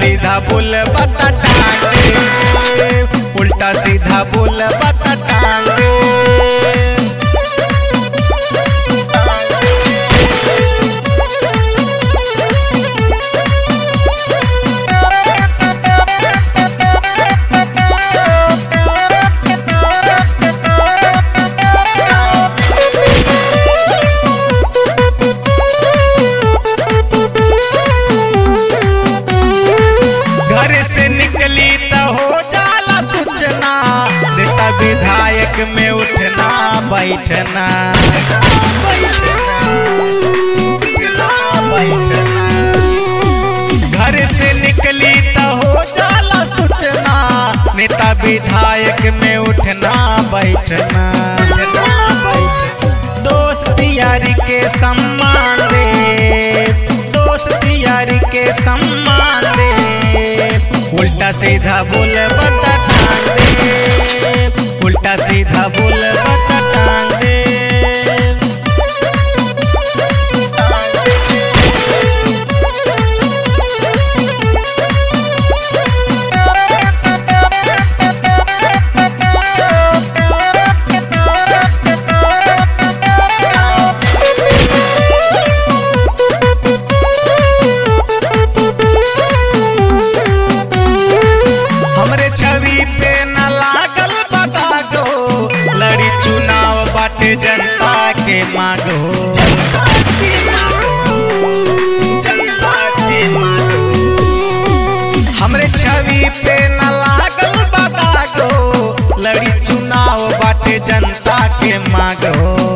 सीधा बोल बता टांग दे उल्टा सीधा बोल बता टांग दे घर से निकली त हो जाला सूचना देता विधायक में उठना बैठना घर से निकली त हो जाला सूचना नेता विधायक में उठना बैठना दोस्त यारी के सम्मान दे दोस्त यारी के सम्मान दे उल्टा सीधा बोल बता टांग दे उल्टा सीधा बोल बता टांग दे हमरे छवि पे न लागल बता दो लड़ी चुनाव बाटे जनता के मांगो हमरे छवि पे न लागल बता दो लड़ी चुनाव बाटे जनता के मांगो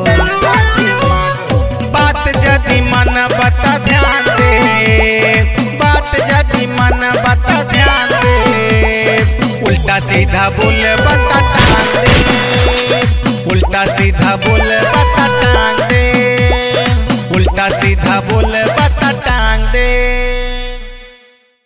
बात जदि मन बता ध्यान दे बात जदि मन बता ध्यान दे उल्टा सीधा बोल बता टांग दे उल्टा सीधा बोल बता टांग दे उल्टा सीधा बोल बता